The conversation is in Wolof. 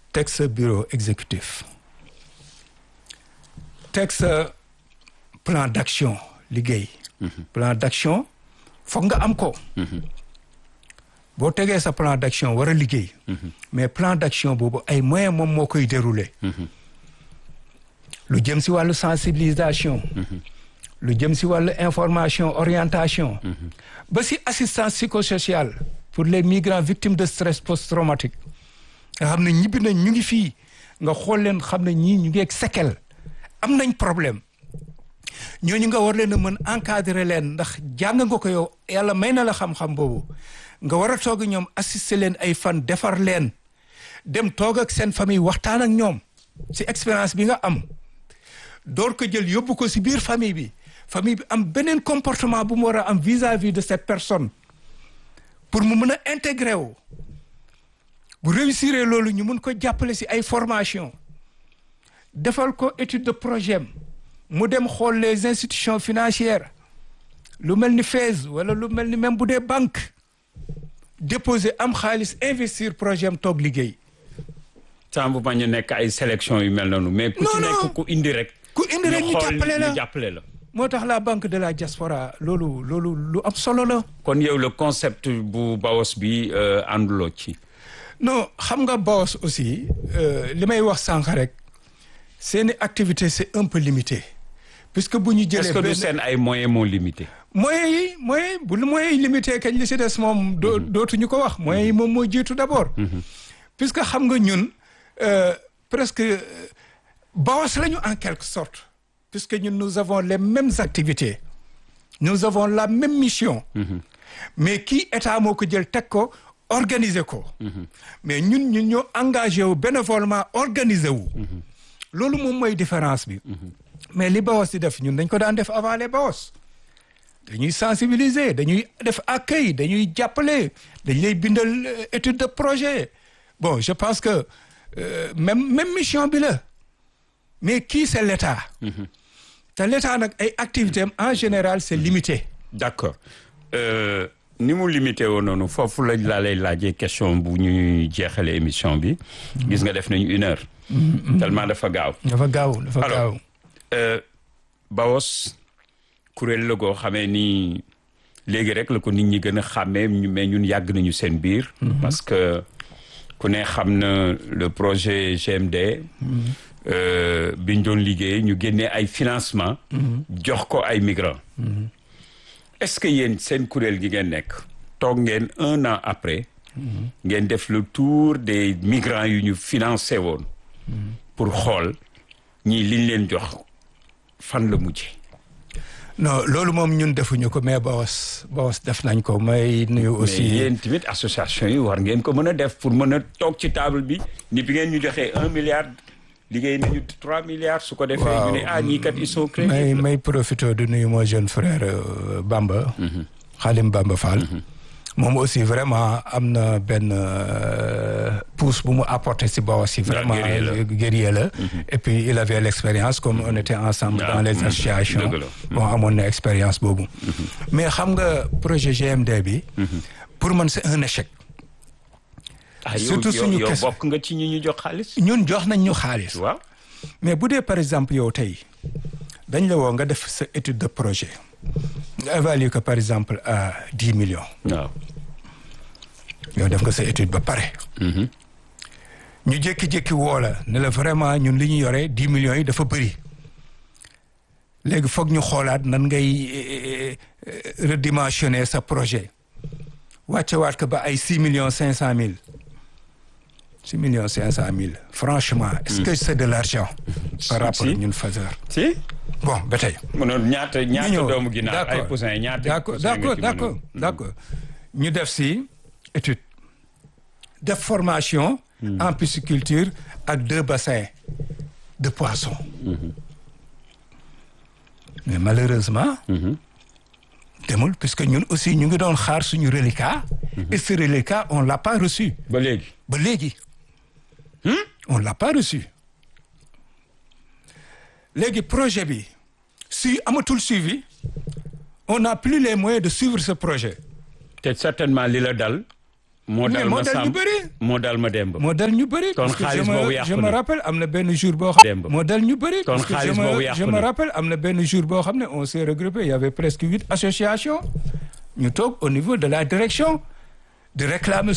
teg sa bureau exécutif teg sa plan d'action liggéey plan d'action foog nga am ko boo tegee sa plan d'action war a liggéey mais plan d'action boobu ay moyens moom moo koy dérouler lu jëm si wàllu sensibilisation lu jëm si wàllu information orientation ba si assistance psychosociale pour les migrants victimes de stress post-traumatique nga xam ne ñibbi nañ ñu ngi fii nga xool leen xam ne ñii ñu ngi ak séquelle am nañ problème ñooñu nga war leen a mën encadrer leen ndax jàng nga ko yow yàlla may na la xam-xam boobu nga war a toog ñoom assister leen ay fan defar leen dem toog ak seen famille waxtaan ak ñoom si expérience bi nga am door ko jël yóbbu ko si biir famille bi famille bi am beneen comportement bu mu war a am vis-à-vis de cette personne pour mu mën a intégrer wu bu réussir loolu ñu mun ko jàppale si ay formation defal ko étude de projet mu dem xool les institutions financières lu mel ni FAISE wala lu mel ni même bu dee banque déposer am xaalis investir projet am toog liggéey. sans bu bañ a nekk ay sélection yu mel noonu. mais ku ci nekk ku indi rek. ku indi rek ñu jàppale la ñu jàppale la. moo tax la banque de la diaspora loolu loolu lu am solo la. kon yow le concept bu BAOS bi ànduloo ci. non xam nga BAOS aussi li may wax sànq rek seeni activité c'est un peu limité puisque bu ñu jëlee. est-ce que du seen ay moyens moo limité. moyens yi moyens bu moyens yi limité kañ li si des moom. doo dootuñu ko wax moyens yi moom moo jiitu d'abord. puisque xam nga ñun presque BAOS lañu en quelque sorte. puisque ñun nous avons les mêmes activités nous avons la même mission mais kii état moo ko jël teg ko organiser ko mais ñun ñun ñoo engagé wu bénévolement organiser wu loolu moom mooy différence bi mais li BAOS di def ñun dañ ko daan def avant les BAOS dañuy sensibiliser dañuy def accueil dañuy jàppale dañ lay bindal étude de projet bon je pense que même même mission bi la mais kii c'est l'État te l'État nag ay activités am en général c'est limité. d'accord ni mu limité woon noonu foofu lañ laa lay laajee question bu ñuy jeexale émission bi. gis nga def nañu une heure. tellement dafa gaaw. dafa gaaw dafa gaaw. alors BAOS kuréel la goo xamee ni léegi rek la ko nit ñi gën a xàmmee mais ñun yàgg nañu seen biir. parce que ku ne xam na le projet GMD. bi ñu doon liggéey ñu génnee ay financement jox ko ay migrants. est-ce que yéen seen kuréel gi ngeen nekk toog ngeen un an après. ngeen def le tour des migrants yu ñu financé woon. pour xool ñii liñ leen jox fan la mujjee. non loolu moom ñun defuñu ko mais BAOS BAOS def nañ ko may nuyu aussi. mais yéen tamit association yi war ngeen ko mën a def pour mën a toog ci table bi ni bi ngeen ñu joxee un milliard. liggéey nañu trois milliards su ko defee. ñu ne ah ñii kat ils sont crédibles. may may profité de nuyu mon jeune frère Bamba. Khalim Bamba Fall. moom aussi vraiment am na benn pouce bu mu apporté si BAOS si vraiment guerrier la. et puis il avait l'expérience comme on était ensemble dans les associations. bon amoon na expérience boobu. mais xam nga projet GMD bi. pour man c'est un échec. surtout suñu yow bokk nga ci ñi ñu jox xaalis. ñun jox nañ ñu xaalis. waaw mais bu dee par exemple yow tey dañ la woo nga def sa étude de projet nga évaluer ko par exemple à dix millions. waaw. yow def nga sa étude ba pare. ñu jékki-jékki woo la ne la vraiment ñun li ñu yore dix millions yi dafa bëri léegi foog ñu xoolaat nan ngay redimensionner sa projet wàccewaat ko ba ay six millions cinq cent mille. six millions cinq cent mille franchement est-ce que c'est de l'argent par rapport ñun Fazer si bon ba tey mënoon ñaata ñaata doomu ginnaaw ay poussin ñaata d'accord d'accord d'accord d'accord ñu def si étude def formation en pisciculture ak deux bassins de poissons mais malheureusement demul puisque ñun aussi ñu ngi doon xaar suñu reliquat et ce reliquat on l'a pas reçu ba léegi ba léegi on l'a pas reçu léegi projet bi si amatul suivi on n'a plus les moyens de suivre ce projet te certainement li la dal moo dal moo ma dal ñu Samb bëri. moo dal ma Demba. moo dal ñu bëri. Kon parce que xaalis je me- boobu yàqu je me na. rappelle am na benn jour boo xam. Demba. moo dal ñu bëri. Kon parce que je xaalis me- boobu yàqu je me na. rappelle am na benn jour boo xam ne on s'est regroupé il y avait presque huit associations ñu toog au niveau de la direction de réclamer